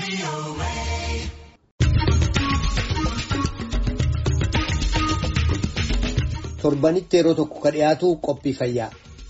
torbanitti yeroo tokko ka dhiyaatu qophii fayyaa.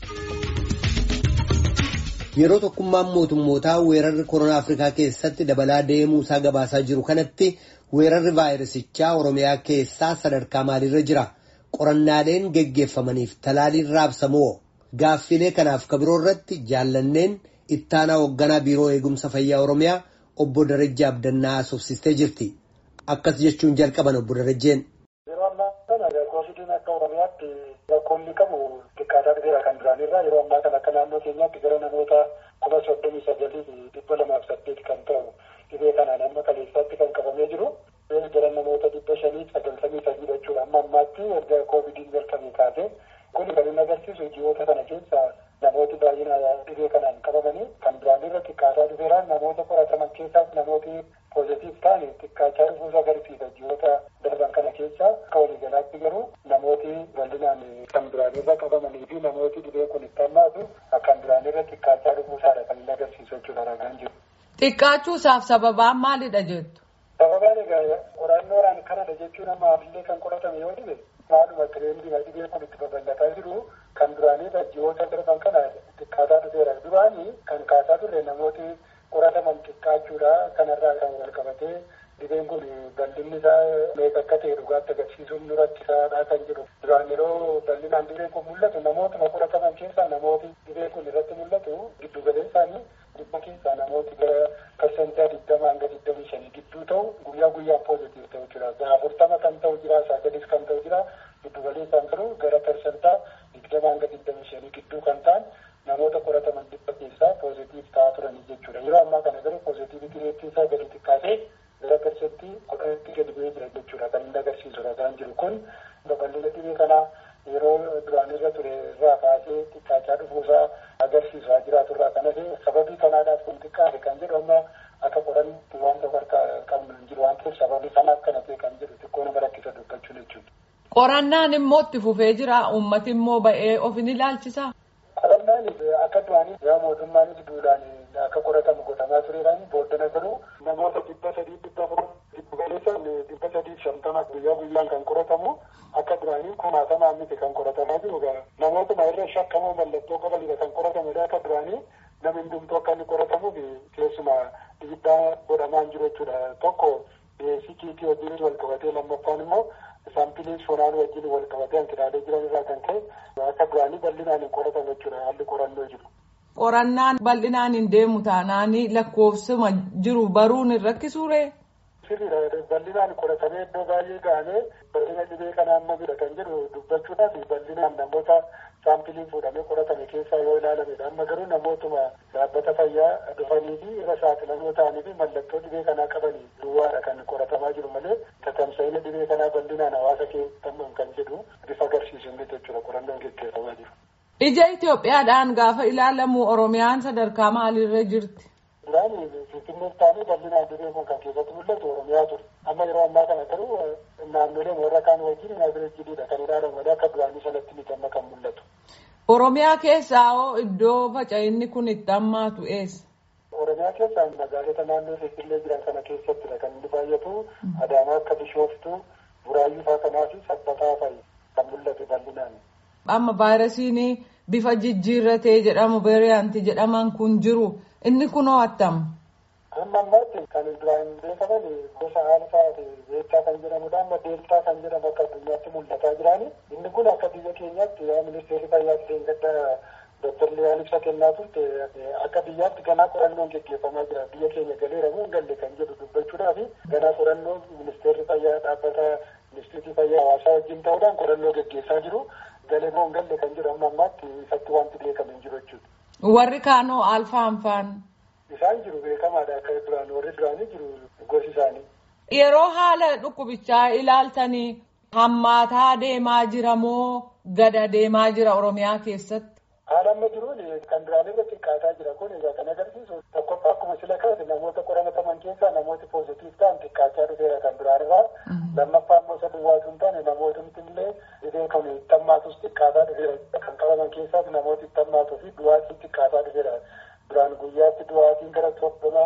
Yeroo tokkummaan mootummootaa weerarri koronaa Afrikaa keessatti dabalaa deemuu isaa gabaasaa jiru kanatti weerarri vaayirasichaa Oromiyaa keessaa sadarkaa maaliirra jira? Qorannaaleen geggeeffamaniif talaaliin raabsamoo? Gaaffilee kanaaf kabiroo irratti jaallanneen ittaanaa hoogganaa biiroo eegumsa fayyaa Oromiyaa obbo Darajjee Abdannaa haasofsiistee jirti. Akkas jechuun jalqaban obbo Darajjeen. Yeroo ammaa kana koovidiin akka Oromiyaatti rakkoonni qabu xiqqaataa dhufeera kan duraanirraa yeroo ammaa kana akka naannoo keenyaatti gara namoota kuma soddomii sagalii fi dhibba lamaaf saddeet kan ta'u dhibee kanaan amma kaleessaatti kan qabamee jiru gara namoota dhibba shanii sagaltamii sadii jechuudha amma ammaatti erga koovidiin jalqabee kaasee kun kan inni agarsiisu ji'oota kana keessa namooti baay'ina dhibee kanaan qabamanii kan duraanirra xiqqaataa dhufeera namoota qorataman keessaas namooti poozitiif ta'an xiqqaachaa dhufuusa agarsiisa ji'oota darban kana keessa akka waliigalaatti garuu namooti bal'inaan kan duraanirra qabamanii fi namooti dhibee kun itti hammaatu kan duraanirra xiqqaachaa dhufuusaadha kan inni agarsiisu jechuudha ragaan jiru. Xiqqaachuusaaf sababaan maalidha jettu? Sababaan egaa qorannoodhaan kanadha jechuun amma ammallee kan qoratame yoo dhibe maaluma tireendiidha dhibee kun itti babal'ataa jiru kan duraanirra ji'oota darban kana xiqqaataa dhufeera duraanii kan kaasaa turre namooti qorataman xiqqaachuudha kanarraa kan wal qabatee dhibeen kun bal'inni isaa meeqa akka ta'e dhugaatti agarsiisuun nu rakkisaadha kan jedhu duraan yeroo bal'inaan dhibeen kun mul'atu namootuma qorataman keessaa namooti dhibeen kun irratti mul'atu giddu galeessaanii dhibba keessaa namooti gara parsentaa digdama hanga digdamii shanii gidduu ta'u guyyaa guyyaan poozitiif ta'u jira afurtama kan ta'u jira sagalis kan ta'u jira giddu galeessaan garuu gara parsentaa digdama hanga digdamii shanii gidduu kan ta'an namoota qorataman dhibba keessaa poozitiif ta'aa turanii jechuudha yeroo ammaa kana garuu poozitiiviti reettiin isaa gadi xiqqaatee gara parsentii kudhanitti gadi bu'ee jira jechuudha kan inni agarsiisu ragaan jiru kun babal'ina dhibee kanaa yeroo duraan irra ture irraa kaasee xiqqaachaa dhufuusaa agarsiisaa jiraatu irraa kanas sababii kanaadhaaf kun xiqqaate kan jedhu amma akka qoranni wanta harkaa qabnu hin jiru waan ta'eef sababii kanaaf kana ta'e kan jedhu xiqqoo nama rakkisa dubbachuun jechuudha. Qorannaan immoo itti fufee jira uummati immoo ba'ee of ni ilaalchisa. Qorannaan akka duraanii yaa mootummaanis duudhaan akka qoratamu godhamaa tureedhaan booddana garuu namoota dhibba sadii dhibba afur dhibba galeessan dhibba sadii shantama guyyaa guyyaan kan qoratamu akka duraanii kumaatamaa miti kan qoratamaa jiru namootuma irra shakkamoo mallattoo qabanidha kan qoratamedha akka duraanii namni hundumtuu akka inni qoratamuuf keessuma dhiibbaa godhamaa jiru jechuudha tokko sikiitii wajjin wal qabatee lammaffaan immoo saampiliin funaan wajjin wal qabatee hanqinaalee jiran irraa kan ka'e akka duraanii bal'inaan hin qoratamu jechuudha haalli qorannoo jiru. Qorannaan bal'inaan hin deemu taanaanii lakkoofsuma jiru baruun hin rakkisuure. Sirriidha bal'inaan qoratamee iddoo baay'ee gahamee bal'ina dhibee kanaa amma jira kan jedhu dubbachuudhaaf bal'inaan namoota saampiliin fuudhamee qoratame keessaa yoo ilaalamedha amma garuu namootuma dhaabbata fayyaa dhufanii fi irra saaxilamoo ta'anii fi mallattoo dhibee kanaa qabanii duwwaadha kan qoratamaa jiru malee tatamsa'ina dhibee kanaa bal'inaan hawaasa keessatti kan jedhu bifa agarsiisu miti jechuudha qorannoon gaggeeffamaa jiru. Ija Itoophiyaadhaan gaafa ilaalamu Oromiyaan sadarkaa maaliirra jirti? Duraan Finfinnee taa'anii bal'inaan dhibee kun kan keessatti mul'atu Oromiyaa ture. Amma yeroo ammaa kana garuu naannolee warra kaan wajjin naazireejjiidha kan ilaalamu malee akka duraanii sanatti miti amma kan mul'atu. Oromiyaa keessaa hoo iddoo faca'inni kun itti hammaatu eessa? Oromiyaa keessaa magaalota naannoo Finfinnee jiran kana keessattidha kan inni baay'atu Adaamaa akka Bishooftuu, Buraayyuu fa'aa kanaa fi Sabbataa fa'i kan mul'atu bal'inaan. Amma vaayirasiin bifa jijjiirratee jedhamu veeriyaantii jedhaman kun jiru inni kunoo attam. Amma ammaatti kan duraan beekaman gosa alfaa beektaa kan jedhamudha. Amma deeltaa kan jedhamu akka addunyaatti mul'ataa jiraani. Inni kun akka biyya keenyaatti yaa ministeerri fayyaa ta'een gadda Dr. Liyaan ibsa kennaa turte akka biyyaatti ganaa qorannoon gaggeeffamaa jira. Biyya keenya galeera moo hin galle kan jedhu dubbachuudhaaf ganaa qorannoo ministeerri fayyaa dhaabbata ministeerri fayyaa hawaasaa wajjin ta'uudhaan qorannoo gaggeessaa jiru. Galee moo hin galle kan jedhu amma ammaatti ifatti wanti beekame hin jiru jechuudha. Warri kaanoo alfaan faan. Isaan jiru beekamaadha akka duraan warri duraanii jiru gosi isaanii. Yeroo haala dhukkubichaa ilaaltanii hammaataa deemaa jira moo gada deemaa jira Oromiyaa keessatti? Haala amma jiruun kan duraan irra xiqqaataa jira kun egaa kan agarsiisu tokkoffaa akkuma sila kaase namoota qoramataman keessaa namooti poozitiif ta'an xiqqaachaa dhufeera kan duraan irraa lammaffaa immoo isa duwwaatu hin taane namootni illee dhibee kan itti hammaatus xiqqaataa dhufeera kan qabaman keessaas namooti itti hammaatuu fi du'aatiin xiqqaataa dhufeera duraan guyyaatti du'aatiin gara soddoma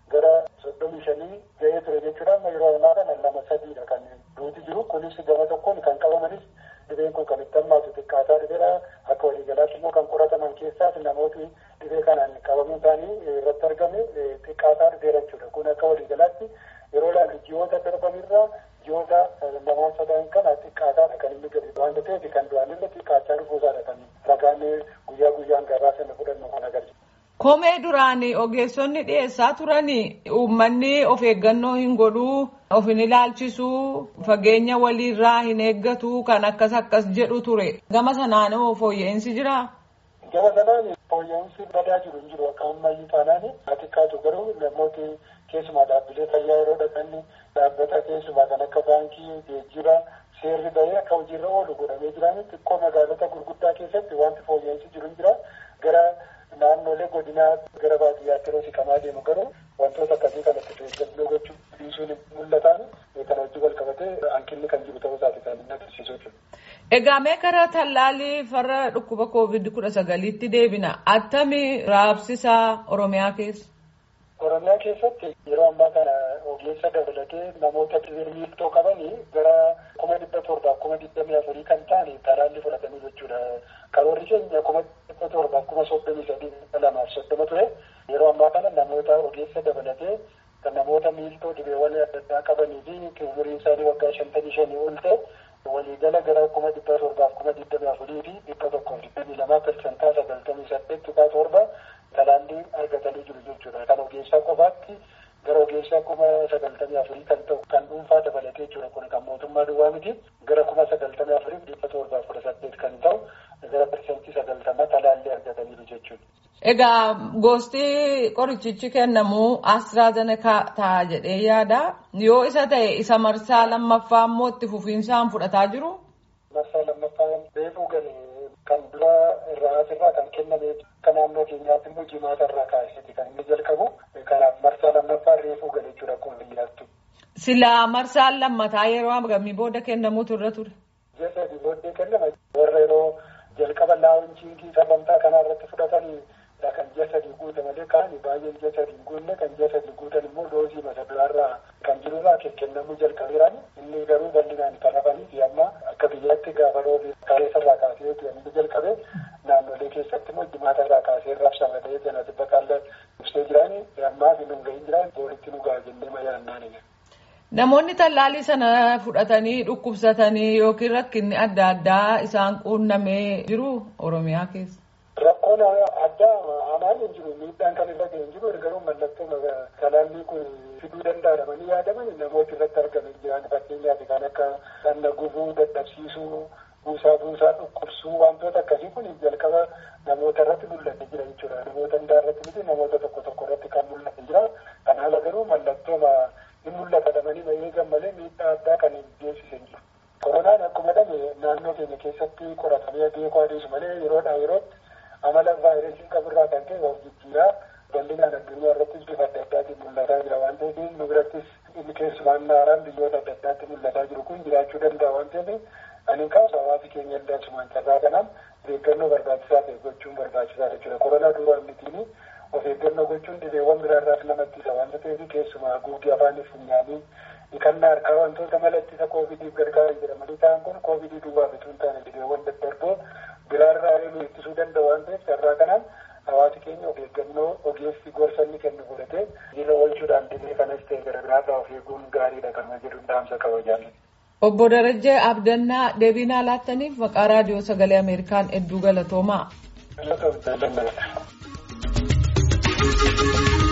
gara soddomii shanii ga'ee ture jechuudha amma yeroo ammaa kana lama sadiidha kan duuti jiru kunis gama tokkoon kan qabamanis dhibeen kun kan itti hammaatu xiqqaataa dhibeera akka waliigalaatti immoo kan qorataman keessaas namooti dhibee kanaan qabamuun isaanii irratti argame xiqqaataa dhibeera jechuudha kun akka waliigalaatti yeroo ilaallu ji'oota darbanirraa ji'oota lamaan sadan kana xiqqaataadha kan inni gadi waan ta'eef kan duraanillee xiqqaachaa dhufuusaadha kan ragaan guyyaa guyyaan gabaa sana fudhannu kan agarsiisu. Komee duraan ogeessonni dhiyeessaa turanii uummanni of eeggannoo hin godhuu of hin ilaalchisuu fageenya waliirraa hin eeggatu kan akkas akkas jedhu ture gama sanaanoo fooyya'insi jiraa? Gama sanaan fooyya'insi badaa jiru hin jiru akka ammayyuu taanaan xiqqaatu garuu namooti keessumaa dhaabbilee fayyaa yeroo dhaqanni dhaabbata keessumaa kan akka baankii geejjiba seerri bahee akka hojiirra oolu godhamee jiran xiqqoo magaalota gurguddaa keessatti wanti fooyya'insi jiru hin jira gara naannolee godinaa gara baadiyyaatti yeroo siqamaa deemu garuu wantoota akkasii kanatti eeggannoo gochuu dhiisuun mul'atan kan hojii wal qabatee hanqinni kan jiru ta'uu isaati kan inni agarsiisu jechuudha. Egaa mee karaa tallaalii farra dhukkuba koovid kudha sagaliitti deebina attamii raabsisaa Oromiyaa keessa? Oromiyaa keessatti yeroo ammaa kana ogeessa dabalatee namoota dhibee miiltoo qabanii gara kuma dhibba torbaaf kuma digdamii afurii kan ta'an talaallii fudhatanii jechuudha. Karoorri keenya kuma dhibba torbaaf kuma soddomii sadii lamaaf soddoma ture. Yeroo ammaa kana namoota ogeessa dabalatee kan namoota miiltoo dhibeewwan adda addaa qabanii fi umuriin isaanii waggaa shantamii shanii ol ta'e waliigala gara kuma dhibba torbaaf kuma digdamii afurii fi dhibba tokkoof digdamii lamaa persentaa sagaltamii saddeet tuqaa torba talaallii argatanii jiru jechuudha. Kan ogeessaa qofaatti gara ogeessaa kuma sagaltamii afurii kan ta'u kan dhuunfaa dabalatee jechuudha. Kun kan mootummaa duwwaa miti gara kuma sagaltamii afurii dhibba torbaa kudha saddeet kan ta'u gara persentii sagaltamaa talaallii argataniiru jechuudha. Egaa gosti qorichichi kennamu AstraZeneca ta'a jedhee yaada. Yoo isa ta'e isa marsaa lammaffaa immoo itti fufiinsaan fudhataa jiru. Marsaa lammaffaa reefuu galee kan dura irraa asirraa kan kenname akka naannoo keenyaatti immoo jimaata irraa kaasee kan inni jalqabu kanaaf marsaa lammaffaa reefuu galee jira akkuma biyyaattu. Silaa marsaan lammataa yeroo hagamii booda kennamuutu irra ture. Ji'a sadii booddee kennama warra yeroo jalqaba laawunchiingii sagantaa kanaa irratti fudhatanii kan ji'a sadii guute malee kaan baay'een ji'a sadii guunne kan ji'a sadii guutan immoo doozii mata duraarraa kan jirurraa kennamuu jalqabeeran inni garuu bal'inaan kan hafanii fi amma akka biyyaatti gaafa roobi kaleessarraa kaasee inni jalqabe naannolee keessatti immoo jimaata irraa kaasee raabsama ta'ee janati bakka ibsee jirani ammaa fi nun gahin jiran booritti nu ga'a jennee mayaannaan Namoonni tallaalii sana fudhatanii dhukkubsatanii yookiin rakkinni adda addaa isaan quunnamee jiru Oromiyaa keessa. Rakkoon addaa hamaan hin jiru miidhaan kan irra ga'e hin jiru garuu mallattoo talaallii kun fiduu danda'amanii yaadaman namoota irratti argaman jiran fakkeenyaaf kan akka dhagna gubuu dadhabsiisuu buusaa buusaa dhukkubsuu wantoota akkasii kun jalqaba namoota irratti mul'ate jira jechuudha namoota hundaa irratti miti namoota tokko tokko irratti kan mul'ate jira kan haala garuu mallattoo hin mul'ata dhamanii eegan malee miidhaa addaa kan hin geessisan jiru. Koronaan akkuma dhame naannoo keenya keessatti qoratamee beekuu adeemu malee yeroodhaa yerootti amala vaayirasii qaburraa kan ta'e of jijjiiraa bal'inaan addunyaa irrattis bifa adda addaatiin mul'ataa jira waan ta'eef nu birattis inni keessumaan haaraan biyyoota adda addaatti mul'ataa jiru kun jiraachuu danda'a waan ta'eef ani kaasu hawaasi keenya illee asumaan carraa kanaan of eeggannoo barbaachisaa ta'e gochuun barbaachisaa jechuudha. Koronaa duwwaa mitiin of eeggannoo gochuun dhibeewwan biraarraas namatti isa waan ta'eef keessumaa haguuggii afaanii funyaanii dhiqannaa harkaa wantoota mala ittisa koovidiif gargaaran jedhamanii ta'an kun koovidii duwwaa bituu hin taane dhibeewwan daddarboo biraarraa nu ittisuu danda'a waan ta'eef carraa kanaan hawaasi keenya of eeggannoo ogeessi gorsa inni kennu godhatee jira oolchuudhaan dhibee kanas ta'e gara biraarraa of eeguun gaariidha kan jedhu dhaamsa qaba jaalladha. Obbo Darajjee Abdannaa deebii nuuf laattaniif maqaa raadiyoo sagalee Ameerikaan hedduu galatoomaa. Galatoomaa.